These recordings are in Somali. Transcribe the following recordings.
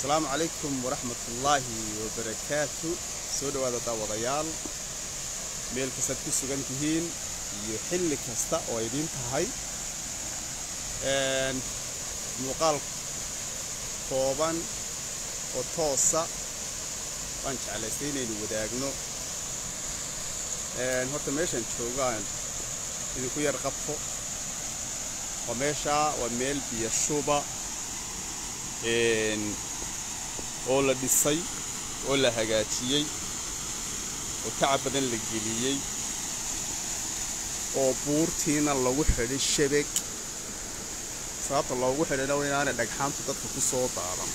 asalaamu calaykum waraxmatullaahi wabarakaatu soo dhowaada daawadayaal meel kastaad ku sugan tihiin iyo xilli kasta oo idiin tahay muuqaal kooban oo toosa waan jeclaystay inaynu wadaagno horta meeshaan joogaan idinku yar qabto waa meeshaa waa meel biyo shuba oo la dhisay oo la hagaajiyey oo tacab badan la geliyey oo buurtiina lagu xidhay shabag sababta loogu xidhayna waa inaanay dhagxaantu dadka ku soo daadan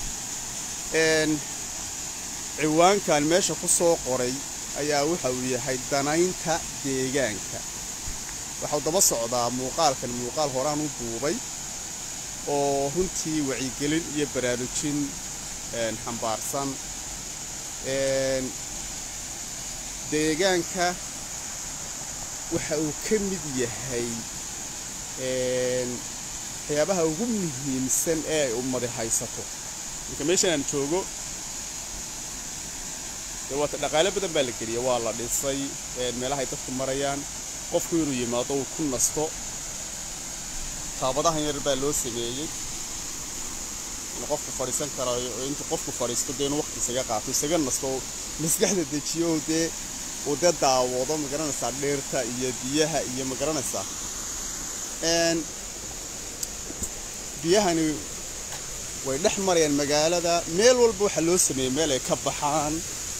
ciwaankan meesha ku soo qoray ayaa waxa uu yahay danaynta deegaanka waxau daba socdaa muuqaalkan muuqaal horaan u duubay oo runtii wacyigelin iyo baraarujin xambaarsan deegaanka waxa uu ka mid yahay waxyaabaha ugu muhiimsan ee ay ummadi haysato marka meeshan aan joogo dee waata dhaqaale badan baa la geliya waa la dhisay meelahay dadku marayaan qofku inuu yimaado uu ku nasto taabadahan yar baa loo sameeyey in qofku fadhiisan karayo oo intuu qofku fadhiisto dee inuu waqti isaga qaato isaga nasto oo maskaxda dejiyo oo dee uu dee daawado magaranaysaa dheerta iyo biyaha iyo magaranaysaa biyahani way dhex marayaan magaalada meel walba waxaa loo sameeyey meel ay ka baxaan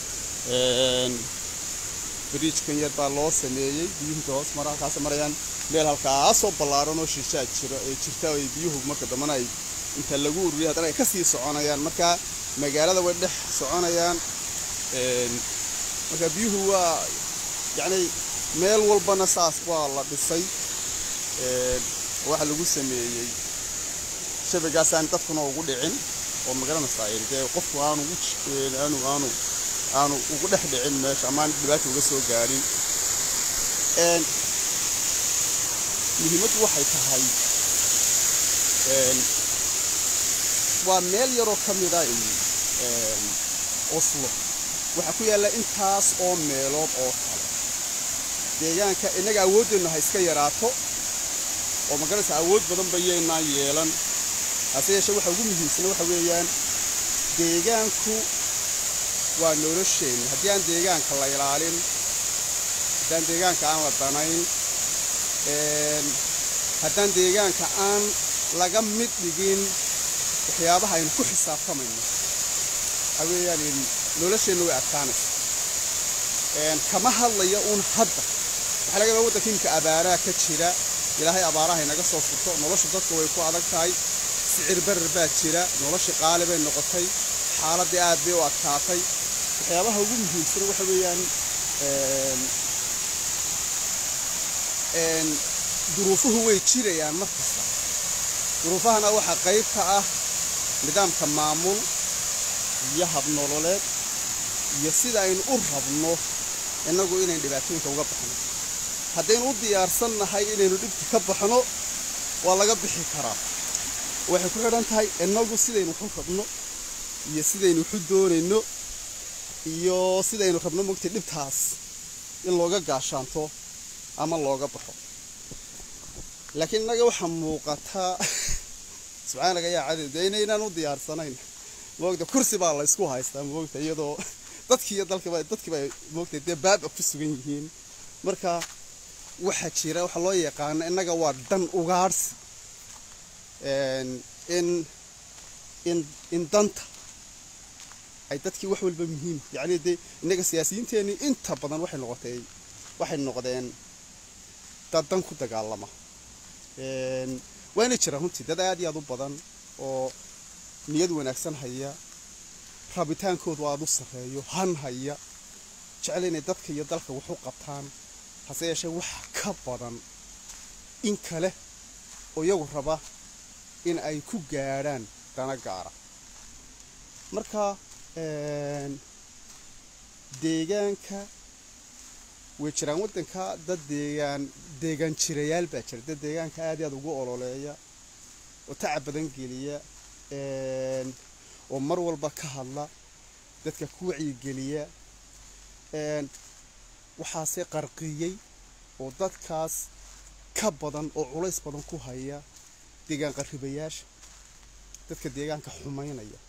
bariijkan yar baa loo sameeyey biyuhuta hoos mara halkaas marayaan meel halkaasoo ballaaran oo shishaa jiro ee jirta ay biyuhu marka dambana ay inta lagu ururiya haddana ay kasii soconayaan marka magaalada way dhex soconayaan marka biyuhu waa yacni meel walbana saas waa la dhisay waxa lagu sameeyey shabagaasaan dadkuna ugu dhicin oo magaranaysaa dee qofku aanu aanu aanu aanu ugu dhex dhicin meesha amaan dhibaata uga soo gaadhin muhiimaddu waxay tahay waa meel yaroo ka mida oslo waxaa ku yaalla intaas oo meelood oo kale deegaanka innaga awooddeennu ha iska yaraato oo magaranaysa awood badan bayaynaan yeelan hase yeeshee waxa ugu muhiimsana waxa weeyaan deegaanku waa nolosheenna haddii aan deegaanka la ilaalin haddaan deegaanka aan la danayn haddaan deegaanka aan laga mid dhigin waxyaabaha aynu ku xisaabtamayno waxa weeyaan nolosheenna way adkaanaysa kama hadlaya uun hadda waxaa laga yaabaa waddanka imika abaaraha ka jira ilaahay abaaraha inaga soo furto nolosha dadka way ku adag tahay sicir barar baa jira noloshii qaali bay noqotay xaaladdii aad bay u adkaatay waxyaabaha ugu muhiimsana waxa weeyaan duruufuhu way jirayaan mar kasta duruufahana waxaa qayb ka ah nidaamka maamul iyo habnololeed iyo sida aynu u rabno innagu inayn dhibaatooyinka uga baxno haddaynu u diyaarsannahay inaynu dhibka ka baxno waa laga bixi karaa waxay ku xidhan tahay innagu sidaynu waxu rabno iyo sidaynu waxu doonayno iyo sidaynu rabno mogtay dhibtaas in looga gaashaanto ama looga baxo laakiin innaga waxaa muuqataa subxaanaga yaa cadid dee inaynaan u diyaarsanayn moogta kursi baa la ysku haystaa moogta iyadoo dadkii iyo dalkiiba dadkiiba moogta dee baaba ku sugan yihiin marka waxaa jira waxaa loo yaqaana innaga waa dhan ugaadhsi in in in danta ay dadkii wax walba muhiim yacni dee innaga siyaasiyiinteenii inta badan waxay noqotay waxay noqdeen dad dan ku dagaalama waana jiraan runtii dad aad iyo aad u badan oo niyad wanaagsan haya rabitaankoodu aada u sarreeyo han haya jecel inay dadka iyo dalka wax u qabtaan hase yeeshee wax ka badan in kale oo iyagu raba in ay ku gaadhaan dana gaara marka deegaanka way jiraan waddanka dad deegaan deegaan jirayaal baa jira dad deegaanka aad iyo aad ugu ololeeya oo tacab badan geliya oo mar walba ka hadla dadka ku wacyigeliya waxaase qarqiyey oo dadkaas ka badan oo culays badan ku haya deegaan qarribayaasha dadka deegaanka xumaynaya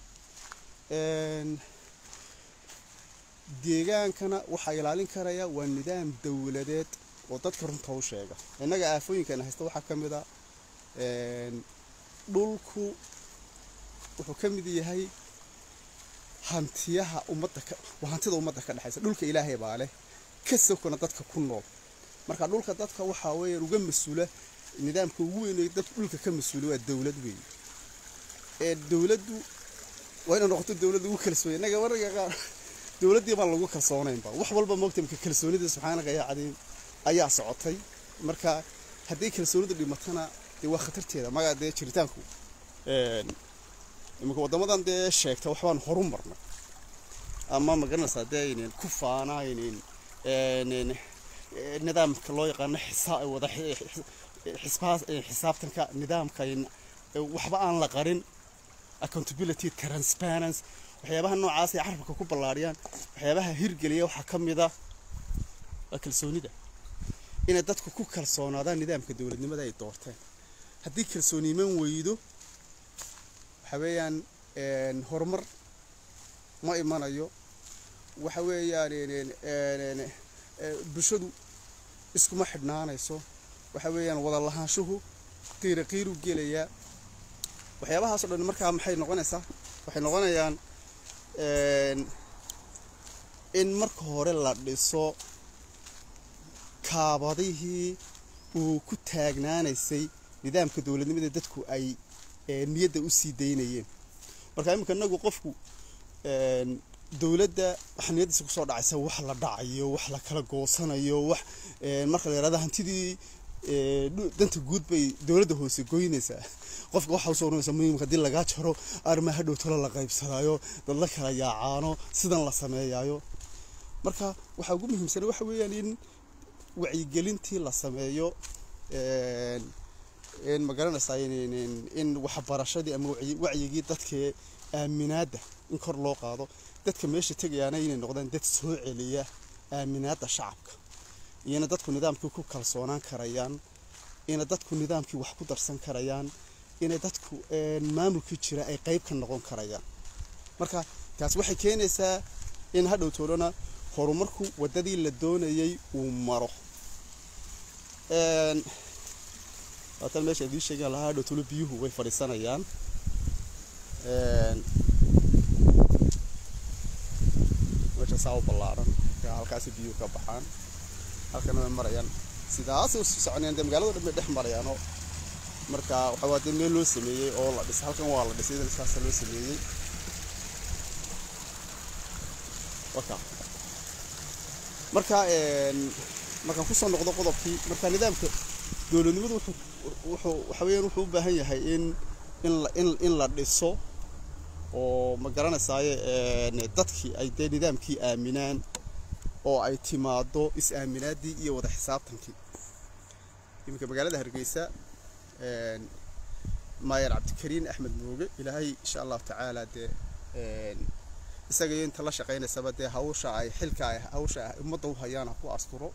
deegaankana waxaa ilaalin karaya waa nidaam dowladeed oo dadka runta u sheega innaga aafooyinkan haysta waxaa ka mid a dhulku wuxuu ka mid yahay hantiyaha ummadda waa hantida ummadda ka dhexaysa dhulka ilaahay baa leh ka sokona dadka ku nool marka dhulka dadka waxaa weeyaan uga mas-uula nidaamka ugu weyn ee dadka dhulka ka mas-uula waa dowlad weyn ee dowladdu waa inay noqoto dowladda ugu kalsoon innaga mararka qaar dowladdii baan lagu kalsoonaynba wax walba moogta marka kalsoonida subxaanaka yaa cadiim ayaa socotay marka haddii kalsoonidu dhimatana dee waa khatarteeda maga dee jiritaanku iminka waddamadan dee sheegta waxbaan horu marnay ama magaranaysaa dee aynan ku faanaynin nidaamka loo yaqaano wada xisaabtanka nidaamka waxba aan la qarin accountability transparency waxyaabaha noocaas ay carabka ku ballaariyaan waxyaabaha hirgeliya waxaa ka mid a waa kalsoonida inay dadku ku kalsoonaadaan nidaamka dowladnimada ay doorteen haddii kalsooni iman weydo waxa weeyaan horumar ma imanayo waxa weeyaan bulshadu iskuma xidhnaanayso waxa weeyaan wada lahaanshuhu qiira qiiru gelayaa waxyaabahaasoo dhan markaa maxay noqonaysaa waxay noqonayaan in marka hore la dhiso kaabadihii uu ku taagnaanaysay nidaamka dowladnimada dadku ay niyadda u sii daynayeen marka iminka inagu qofku dowladda waxaa niyaddiisa kusoo dhacaysa wax la dhacayo wax la kala goosanayo wax marka la yihahdo hantidii danta guud bay dowladda hoose goynaysaa qofka waxa usoo oranaysa muhiimka haddii lagaa jaro arrimaa hadhow talo la qaybsadaayo dad la kala yaacaano sidan la sameeyaayo marka waxaa ugu muhiimsan waxa weeyaan in wacyigelintii la sameeyo in magaranaysaa in waxbarashadii ama wacyigii dadka aaminaadda in kor loo qaado dadka meesha tegayaana inay noqdaan dad soo celiya aaminaadda shacabka iyona dadku nidaamkii ku kalsoonaan karayaan ina dadku nidaamkii wax ku darsan karayaan inay dadku maamulkii jira ay qayb ka noqon karayaan marka taas waxay keenaysaa in hadhow toolana horumarku waddadii la doonayay uu maro waatan meesha idiin sheegan lahaa hadhow toolo biyuhu way fadhiisanayaan meesha saa u ballaaran halkaasi biyuhu ka baxaan halkana way marayaan sidaasay usii soconayaan dee magaalada dhan bay dhex marayaanoo marka waxa waa dee meel loo sameeyey oo la dhisay halkan waa la dhisay idan saasa loo sameeyey waka marka markaan kusoo noqdo qodobkii marka nidaamka dowladnimadu wuxuu wuxuu waxa weeyaan wuxuu u baahan yahay in in la in in la dhiso oo ma garanaysaaye dadkii ay dee nidaamkii aaminaan oo ay timaado is-aaminaadii iyo wada xisaabtankii iminka magaalada hargeysa maayer cabdikariin axmed mooge ilaahay insha allahu tacaala dee isaga iyo inta la shaqaynaysaba dee hawsha ay xilka ay hawsha ay ummadda u hayaan ha ku asturo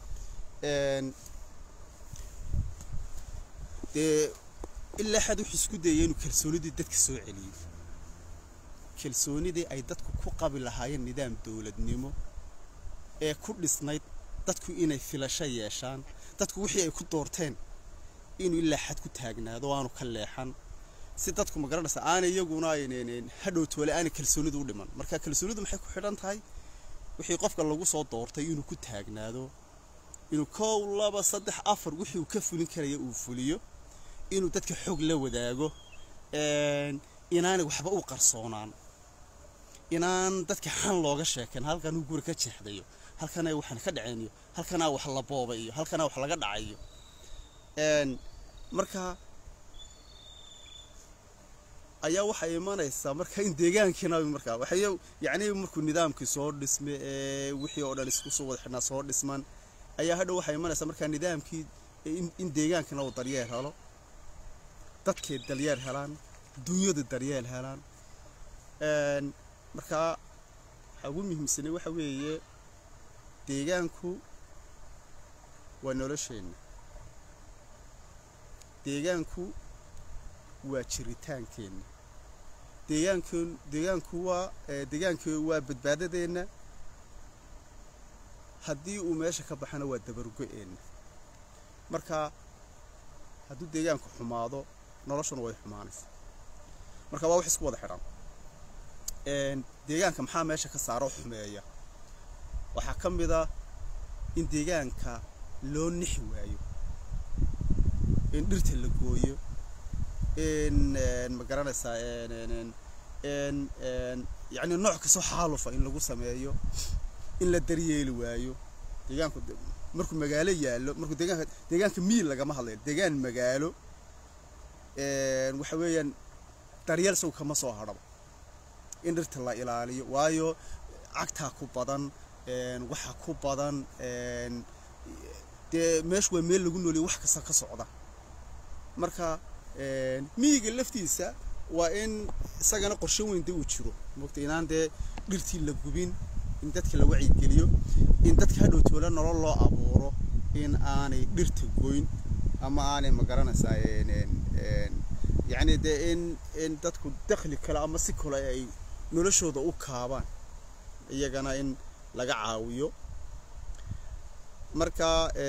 dee ilaa xad wuxuu isku dayay inuu kalsoonidii dadka soo celiyo kalsoonidii ay dadku ku qabi lahaayeen nidaam dowladnimo ee ku dhisnayd dadku inay filasho yeeshaan dadku wixii ay ku doorteen inuu ilaa xad ku taagnaado aanu ka leexan si dadku ma garanaysa aanay iyaguna hadhow toole aanay kalsoonidu u dhiman marka kalsoonidu maxay ku xidhan tahay wixii qofka lagu soo doortay inuu ku taagnaado inuu kow laba saddex afar wixii uu ka fulin karaya uu fuliyo inuu dadka xog la wadaago inaanay waxba u qarsoonaan inaan dadka xan looga sheeken halkan uu guri ka jeexdayo halkanay waxaan ka dhaceynayo halkanaa wax la boobayo halkanaa wax laga dhacayo marka ayaa waxay imanaysaa marka in deegaankiina markaa waxay yacni markuu nidaamkii soo dhisme ee wixii oo dhan isku soo wada xidhnaa soo dhisman ayaa hadhow waxay imanaysaa markaa nidaamkii in deegaankina uu daryeel helo dadkay daryeel helaan dunyadu daryeel helaan markaa waxaa ugu muhiimsanay waxa weeye deegaanku waa nolosheenna deegaanku waa jiritaankeenna deegaanken deegaanku waa deegaanku waa badbaadadeenna haddii uu meesha ka baxana waa dabargo-eenna marka hadduu deegaanku xumaado noloshuna way xumaanaysa marka waa wax isku wada xidhan deegaanka maxaa meesha ka saaro xumeeya waxaa ka mid a in deegaanka loo nixi waayo in dhirta la gooyo in ma garanaysaa yacni nooc kastoo xaalufa in lagu sameeyo in la daryeeli waayo deegaanku markuu magaalo yaallo markuu deegaanka deegaanka miil lagama hadlayo deegaan magaalo waxa weeyaan daryeel isagu kama soo hadhaba in dhirta la ilaaliyo waayo cagtaa ku badan waxa ku badan dee meeshu waa meel lagu nooliyo wax kasta ka socda marka miyiga laftiisa waa in isagana qorshe weyn de uu jiro mogta inaan dee dhirtii la gubin in dadka la wacyigeliyo in dadka hadhow toola nolol loo abuuro in aanay dhirta goyn ama aanay magaranaysaa yacni dee in in dadku dakhli kale ama si kale ay noloshooda u kaabaan iyagana in laga caawiyo marka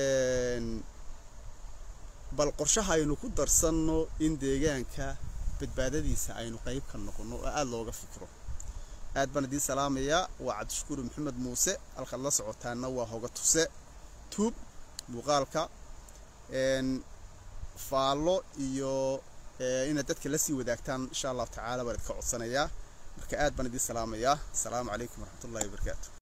bal qorshaha aynu ku darsanno in deegaanka badbaadadiisa aynu qayb ka noqonno oo aada looga fikro aad baan idiin salaamayaa waa cabdishakuuri maxamed muuse halkaad la socotaana waa hoga tuse tuub muuqaalka faallo iyo inaad dadka la sii wadaagtaan insha allahu tacaala baan idinka codsanayaa marka aad baan idiin salaamayaa asalaamu calaykum waraxmatullahi wabarakaatu